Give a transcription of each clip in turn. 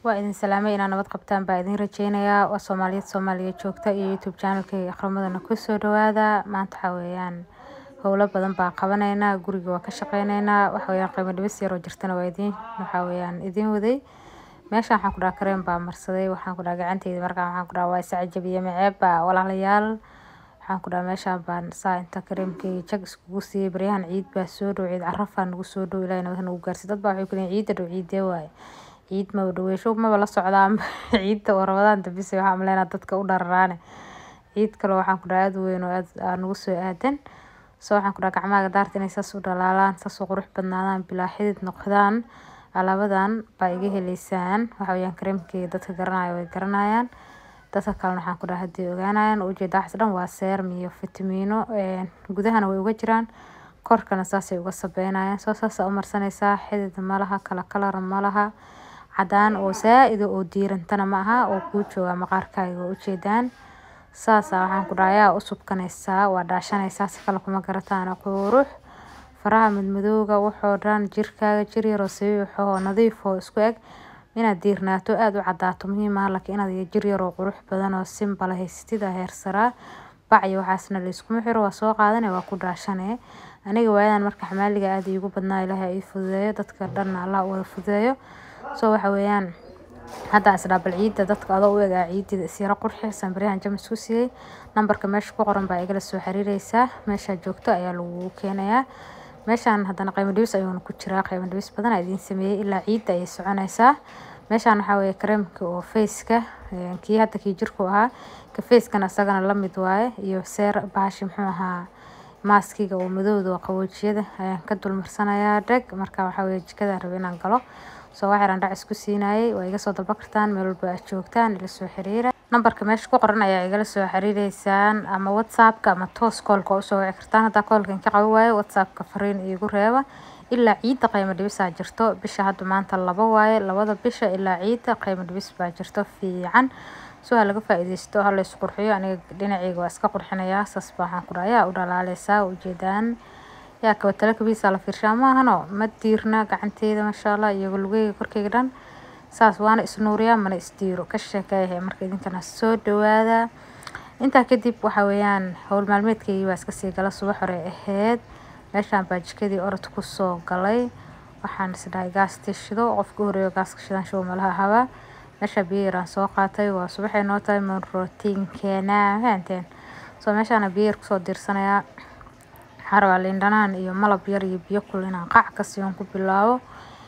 waa idin salaamay inaa nabad qabtaan baa idin rajeynayaa waa soomaaliyad soomaaliya joogta iyo youtube channelkayga akhrimadana kusoo dhawaada maanta waxaa weeyaan howlo badan baa qabanaynaa guriga waa ka shaqeyneynaa waxa weeyaan qiimo dhibis yaroo jirtana waa idiin waxaa weeyaan idiin waday meeshaan waxaan ku dhaha kareem baa marsaday waxaan ku dhaha gacanteyda markaan waxaan ku dhaha waa iscajabiye maceeb baa walaalayaal waxaan ku dhaha meeshaan baan saa inta kareemkayga jag iskugu siiyey baryahan ciid baa soo dhow ciid carafaa nagu soo dhow ilaahay nabad nagu gaarsi dad baa waxay ku leeyihin ciidda dhow ciidee waaye ciid maba dhaweysho maba la socdaan ciidda oo rabadaan dambise waxaa maleynaa dadka u dhararaane ciid kale waxaan ku dhaha aada weyn oo aada nagu soo aadan so waxaan ku dhaha gacmaha daarta inay saas u dhalaalaan saas u qurux badnaadaan bilaa xidid noqdaan alaabadan baa iga heleysaan waxa weeyaan kareemkeyga dadka garanaya way garanayaan dadka kalena waxaan ku dhaha haddii ogaanayaan ujeeda waxaas dhan waa seeram iyo fitamiino gudahana way uga jiraan korkana saasay uga sabeynayaan soo saasa u marsanaysaa xidid malaha kala kalara malaha cadaan oo saa-ida oo diirantana ma aha oo kuu jooga maqaarkaaga waa ujeedaan saasa waxaan ku dhaha ayaa u subkanaysaa waa dhaashanaysaa si kale kuma garataan qurux faraha madmadowga waxoo dhan jirkaaga jir yaroo sabiix oo nadiif oo isku eg inaad diirnaato aada u cadaato muhiim ah laakiin inaad jir yaroo qurux badan oo simbala haysatida heersaraa bacyo waxaasna layskuma xiro waa soo qaadane waa ku dhaashane aniga waayadan marka xamaaliga aada iigu badnaa ilaahay ii fududeeyo dadka dhanna allah u wada fududeeyo so waxa weeyaan hadda isdhaa bal ciidda dadka adoo u egaa ciidida isyaro qurxi sanbaryahan jamis ku siiyey nambarka meesha ku qoran baa igala soo xiriireysaa meeshaa joogto ayaa lagu keenayaa meeshaan haddana qiimo dhibis ayuuna ku jiraa qiimo dhibis badan aa idiin sameeyey ilaa ciidda ayay soconaysaa meeshaan waxaa weeye kareemka oo faceka kii hadda kii jirku ahaa ka facekana isagana lamid waaye iyo seer bahashi muxuu ahaa maaskiga oo madowda oo qaboojiyada ayaan ka dulmarsanayaa dheg marka waxaa weeye jikada raba inaan galo soo waxyaraan dhac isku siinayay waa iga soo dalba kartaan meel walba aad joogtaan ila soo xiriira nambarka meesha ku qoran ayaa igala soo xiriireysaan ama whatsappka ama toos koolka waa usoo wici kartaan haddaa koolkan ka qaban waayo whatsappka fariin iigu reeba ilaa ciidda qiimo dhibisaa jirto bisha hadda maanta laba waaye labada bisha ilaa ciidda qiimo dhibis baa jirto fiican soo ha laga faa-ideysto ha lays qurxiyo aniga dhinaceyga waa iska qurxinayaa saas baa waxaan ku dhaha ayaa u dhalaaleysaa ujeedaan yaa kabatalo kabiisa la fiirshaa maahano ma diirna gacanteyda maasha allah iyago lugeyga korkeyga dhan saas waana isnuuriyaa mana isdiiro ka sheekeeyahay marka idinkana soo dhawaada intaa kadib waxa weeyaan howl maalmeedkeygii baa iska sii gala subax hore ahayd meeshaan baa jikadii orod kusoo galay waxaan isdhahay gaastii shido qofka u horeeyo gaaska shidan show malaha haba meesha biyo yaraan soo qaatay waa subaxay noo tahay mon rootiinkeena fahanteen soo meeshaana biyo yar kusoo diirsanayaa waxaa rabaa liindhanaan iyo malab yar iyo biyo kul inaan qac ka siiyon ku bilaabo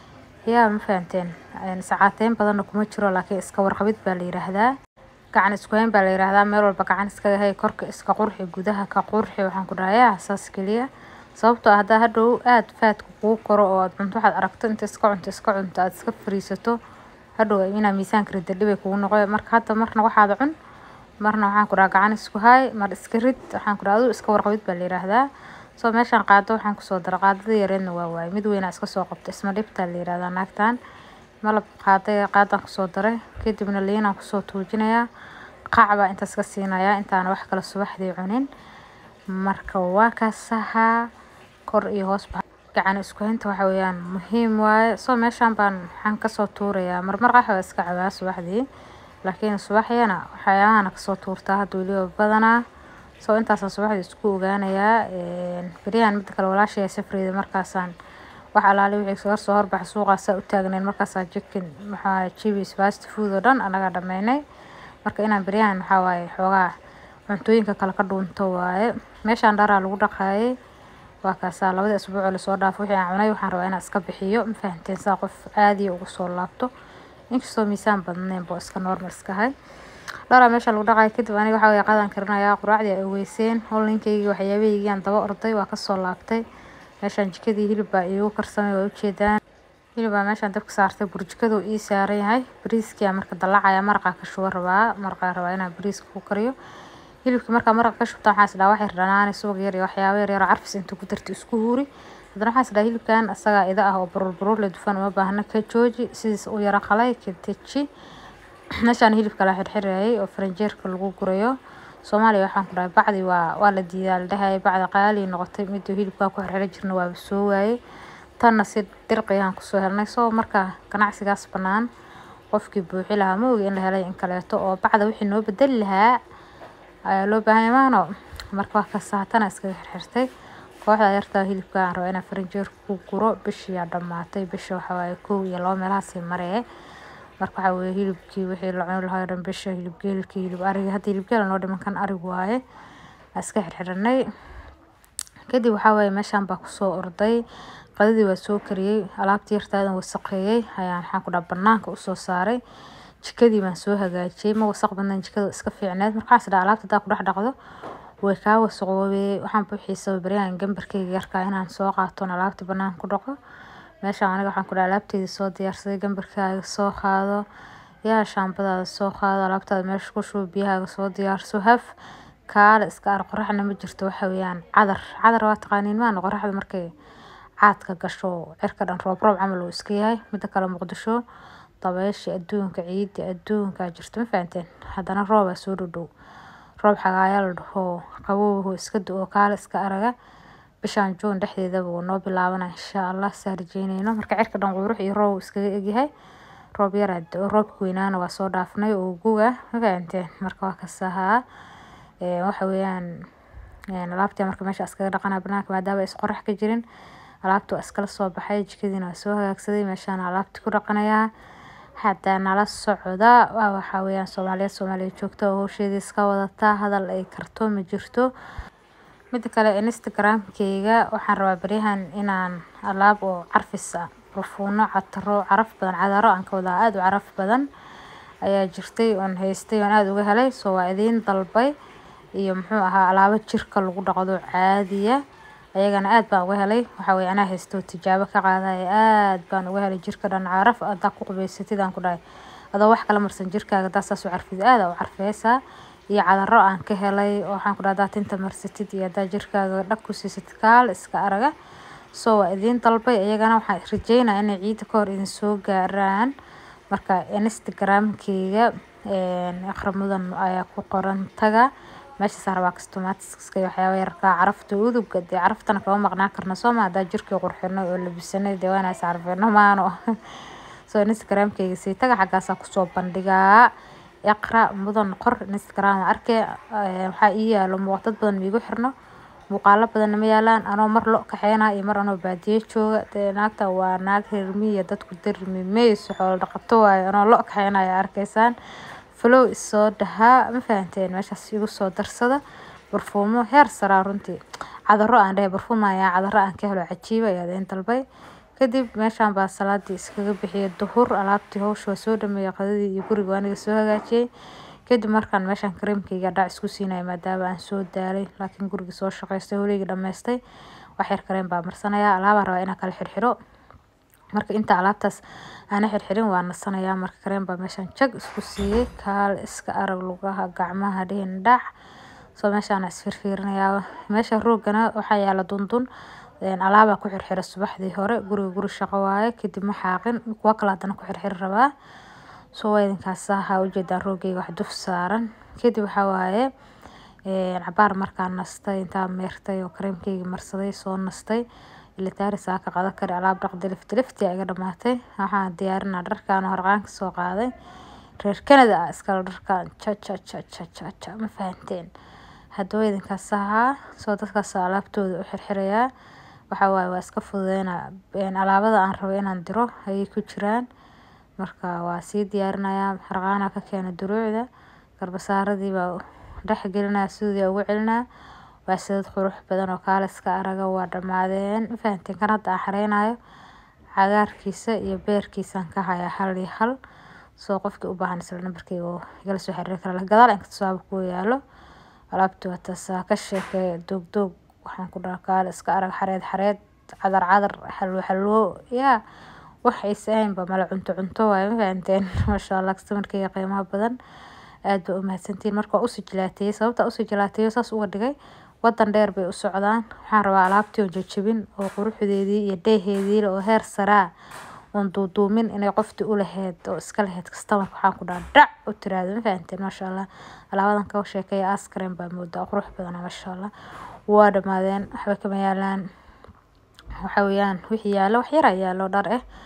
yaa ma fahanteen sacaateyn badanna kuma jiro laakiin iska warqabid baa la yiraahdaa gacan isku hayn baa la yiraahdaa meel walba gacan iskaga hay korka iska qurxi gudaha ka qurxi waxaan ku dhahayaa saas keliya sababtoo ah haddaa hadhow aada faadka kuu koro oo aad cunto waxaad aragto inta iska cunto iska cunto aada iska fariisato hadhow inaa miisaanka ridda dhibay kugu noqo marka hadda marna waxaad cun marna waxaan ku dhaha gacan isku hay mar iska rid waxaan ku dhaha aduu iska warqabid baa la yiraahdaa soo meeshaan qaado waxaan kusoo dara qaadada yareedna waa waaye mid weynaa iska soo qabto isma dhibtaa la yirahdaa naagtan malab qaaday qaadaan kusoo daray kadibna liinaan kusoo tuujinayaa qac baa intaas ka siinayaa intaana wax kale subaxdii cunin marka waa kaasahaa kor iyo hoosba gacan isku haynta waxa weeyaan muhiim waaye soo meeshaan baan waxaan kasoo tuurayaa marmar qaxwa iska cabaa subaxdii laakiin subaxyana waxyaabahana kasoo tuurtaa hadda weliba badanaa soo intaasaan subaxdii isku ogaanayaa beryahan midda kale walaashaya safreyda markaasaan wax alaali wixii soo horbaxa suuqaasaa u taagneen markaasaa jikin maxaa jibis fast food oo dhan anaga dhameynay marka inaan beryahan waxaa waaye xoogaa cuntooyinka kale ka dhuunto waaye meeshaan dharaa lagu dhaqaayay waa kaasaa labadii asbuucoo lasoo dhaafo wixii aan cunay waxaan rabaa inaan iska bixiyo ma fahanteen saa qof aadiya ugu soo laabto inkastoo miisaan badnayn boo iska normal iska hay dharaa meesha lagu dhaqaay kadib aniga waxaa weeye qadaan karinayaa quraacdii ay ogeyseen holinkaygii waxyaabahaygii aan daba orday waa kasoo laabtay meeshaan jikadii hilib baa iigu karsamay waa ujeedaan hilib baa meeshaan dabka saartay burjikadu ii saaran yahay bariiskia marka dallacaya maraqaa ka shuba rabaa maraqaa rabaa inaan bariiska ku kariyo hilibkii markaa maraqa ka shubta waxaan isdhaha waxay dhanaani subag yar iyo waxyaabo yar yar oo carfis inta ku darta isku huuri haddana waxaan isdhaha hilibkan isagaa ida ah oo baruur baruur le dufan uma baahna ka jooji sidiis u yaro qalay ka deji meeshaan hilibka la xirxirayay oo faranjeerka lagu gurayo soomaaliya waxaan ku dhahay bacdi waa waa la diidaa la dhahayay bacda qaali noqotay miduu hilibkaa ku xirxiran jirna waaba soo waayey tanna si dirqiyaan kusoo helnay soo marka ganacsigaas bannaan qofkii buuxi lahaa ma ogi in la helay in kaleeto oo bacda wixii noo bedeli lahaa ayaa loo baahan maano marka wax kasta hatana iskaga xirxirtay kooxda yartaa hilibka aan rabaa inaan farinjeer ku guro bishii aa dhamaatay bisha waxa waaye kow iyo laba meelahaasii maree marka waxa weeye hilibkii wixii la cuni lahaa oo dhan bisha hilib geelkii hilib ariga hadda hilib geel noo dhiman kan arig waaye aan iska xirxiranay kadib waxaa waaye meeshaan baa kusoo orday qadadii waa soo kariyey alaabtii yartaadan wasaqeeyey ayaan waxaan ku dhaha banaanka usoo saaray jikadii baan soo hagaajiyey ma wasaq badnayn jikada iska fiicneed markaas dhaa alaabta hadaa ku dhex dhaqdo way kaa wasaqoobay waxaan buuxiisa baryahan gambarkeyga yarkaa inaan soo qaaton alaabta banaanka ku dhaqo meeshaan aniga waxaan ku dhaha alaabteydii soo diyaarsaday gambarkaaga soo qaado yaa shaambadaada soo qaado alaabtaada meesha ku shubo biyahaaga soo diyaarso haf kaale iska ar qoraxna ma jirto waxa weeyaan cadar cadar waa taqaaniin maana qoraxda markay caadka gasho cirka dhan roob roob camal uu iska yahay mida kale muqdisho dabeesha adduunka ciida adduunka jirto ma fahanteen haddana roobaa soo dhodhow roob xagaayaa la dhaho qabowhu iska do-o kaale iska araga bishaan juun dhexdeedaba wuu noo bilaabana insha allah saa rajeyneyno marka cirka dhan qurux iyo roob iskaga egyahay roob yaraa do-o roobka weynaana waa soo dhaafnay oo guga ma fahanteen marka waa kasahaa waxa weeyaan alaabtii marka meesha iskaga dhaqanaa banaanka maadaama is qorax ka jirin alaabta waa iskala soo baxay jikadiina waa soo hagaagsaday meeshaan alaabtii ku dhaqanayaa hadda nala socda waxa weeyaan soomaaliyeed soomaaliya joogta oo howsheedii iska wadataa hadal ay karto ma jirto mida kale instagramkeyga waxaan rabaa baryahan inaan alaab oo carfis ah barfuuno cataro caraf badan cadaro aan ka wadaa aada u caraf badan ayaa jirtay oon haystay oon aada uga helay soo waa idiin dalbay iyo muxuu ahaa alaabo jirka lagu dhaqdo caadiya ayagana aad baan uga helay waxa weye anaa haysto tijaabo ka qaadaya aad baan uga helay jirka dhan caraf adaa ku qubeysatid aan ku dhahay adoo wax kala marsan jirkaaga hadaa saas u carfid aada u carfeysaa iyo cadaro aan ka helay oo waxaan ku dhaha hadaa tinta marsatid iyo hadaa jirkaaga dhag ku siisatid kaal iska araga soo waa idiin dalbay iyagana waxaan rajeynaya inay ciida ka hor idin soo gaaraan marka instagramkeyga akhra mudan ayaa ku qoran taga meeshaas rabaa customatiska waxyaaba yarkaa carafta udugga dee caraftana kama maqnaan karna sooma hadaa jirkii qurxino oo labisanay dee waana is carfino maano soo instagramkeyga sii taga xaggaasaa kusoo bandhigaa iqra mudan qor instagram arkay waxaa ii yaalo muuqdad badan miigu xirno muuqaalo badanna ma yaalaan anoo mar lo kaxeynaa iyo mar anoo baadiye jooga dee naagta waa naag reer miya dadku darmi meyso xoolo dhaqato waayo anoo lo kaxeynaya arkaysaan flow isoo dhahaa ma fahanteen meeshaas igu soo darsada barfuumo heer saraa runtii cadaro aan dhahay barfuum ayaa cadaro aan ka helo cajiiba ayaa idin dalbay kadib meeshaan baa salaadii iskaga bixiyay duhur alaabtii howsha waa soo dhameeyay qadadii iyo guriga aniga soo hagaajiyey kadib markaan meeshaan kareemkeyga dhac isku siinaya maadaama aan soo daalay laakiin guriga soo shaqaystay holeygii dhammaystay wax yar kareem baa marsanayaa alaabaan rabaa inaan kala xirxiro marka inta alaabtaas aana xirxirin waa nasanayaa marka kareem baa meeshaan jag isku siiyey kaal iska arag lugaha gacmaha dhihin dhac soo meeshaana isfirfiirinayaa meesha roogana waxaa yaala dundun alaabaa ku xirxira subaxdii hore guriga guri shaqo waaye kadib ma xaaqin kuwa kale haddana ku xirxiri rabaa soo waa idinkaas waxaa ujeedaan roogeyga wax duf saaran kadib waxaa waaye cabaar markaan nastay intaa meertay oo kareemkeyga marsaday soo nastay ilitaari saaka qada kari alaab dhaqdi lifti lifti iga dhamaatay waxaan diyaarinaa dharkaan oo harqaanka soo qaaday reer canada ah iskala dharkaan ja ja ja ja ja ja ma fahanteen haddaba idinkaas ahaa soo dadkaas alaabtooda u xirxirayaa waxaa waaye waa iska fududeynaa alaabada aan rabo inaan diro ayay ku jiraan marka waa sii diyaarinayaa harqaanaa ka keena duruucda garbasaaradii baa dhex gelinaya sidii ugu celinaa waa sidad qurux badan oo kaaliska araga waa dhammaadeen ma fahanteen kan hadda aan xareynayo cagaarkiisa iyo beerkiisaan ka hayaa hal iyo hal soo qofkii u baahan isla nambarkeyga oo igala soo xiriiri kara gadaal inkasta saaba ku yaalo alaabti waa taasaa ka sheekee doog doog waxaan ku dhaha kaale iska arag xareed xareed cadar cadar xalwo xalwo yaa wax aysa ahaynba mala cunto cunto waaye ma fahanteen maasha allah kastamarkeyga qiimaha badan aad ba u mahadsantihiin marka waa usii jilaateeyey sababta usii jilaateeyo saas uga dhigay wadan dheer bay u socdaan waxaan rabaa alaabtii oo jajabin oo quruxdeedii iyo dheeheedii oo heer saraa oon duuduumin inay qoftii u lahayd oo iska lahayd kastamarka waxaan ku dhaha dhac u tiraahdo ma fahanteen maasha allah alaabadan ka sheekeeya askaren baa moodaa qurux badan maasha allah waa dhammaadeen waxba kama yaalaan waxa weeyaan wixii yaalo wax yara yaalo dhar ah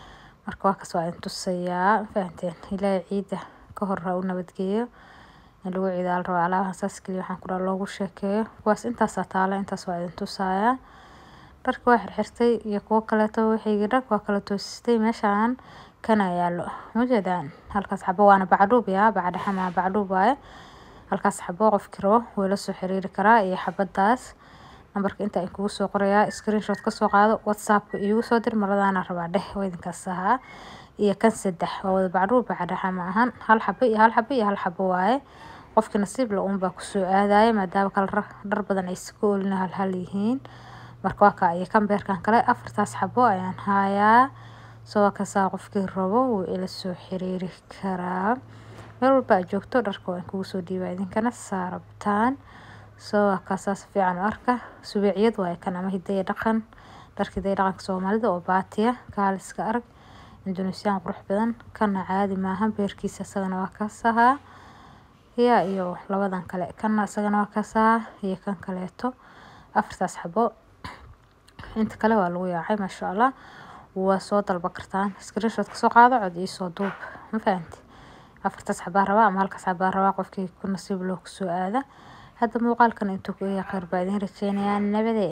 marka waa kas waa idin tusayaa fahanteen ilaahay ciida ka hor ha u nabadgeeyo in lagu ciidaa la rabaa alaabahan saas keliya waxaan ku dhaha loogu sheekeeyo kuwaas intaasaa taala intaas waa idin tusayaa dharka waa xirxirtay iyo kuwo kaleeto wixii dhar waa kala toosistay meeshaan kana yaallo mujeedaan halkaas xabo waana bacdhuub yaa bacdhaxa maa bacdhuub waaye halkaas xabo qofkii rabo wuu la soo xiriiri karaa iyo xabadaas nambarka inta kugu soo qorayaa screenshot kasoo qaado whatsappka iigu soo dir maradaana rabaa dheh waa idinkaas ahaa iyo kan saddex waa wada bacdhuub bacdhaxa ma ahan hal xabo iyo hal xabo iyo hal xabo waaye qofkii nasiib la uun baa kusoo aadaya maadaama kala dhar badan ay iska oolina hal hal yihiin marka waa kaa iyo kan beerkan kale afartaas xabo ayaan hayaa soo kasaa qofkii rabo wuu ila soo xiriiri karaa meel walba aad joogto dharka waan kugu soo dhiibaa idinkana saarabtaan soo kaasaas fiican u arka subeeciyad waaye kan ama hidaya dhaqan dharka hidaya dhaqanka soomaalida oo baatiya kaaliska arag indoneesiyaan qurux badan kana caadi maaha beerkiisa isagana waa kaas ahaa yaa iyo labadan kale kana isagana waa kaas ahaa iyo kan kaleeto afartaas xabo inta kale waa lagu yaacay maasha allah waa soo dalba kartaan screenshot kasoo qaado cod iyo soo duub ma fahanti afartaas xabaa rabaa ama halkaas xabaa rabaa qofkii ku nasiib loo kusoo aada hadda muuqaalkan intuu ku eeya kheyr baa idin rajeynayaa nabadee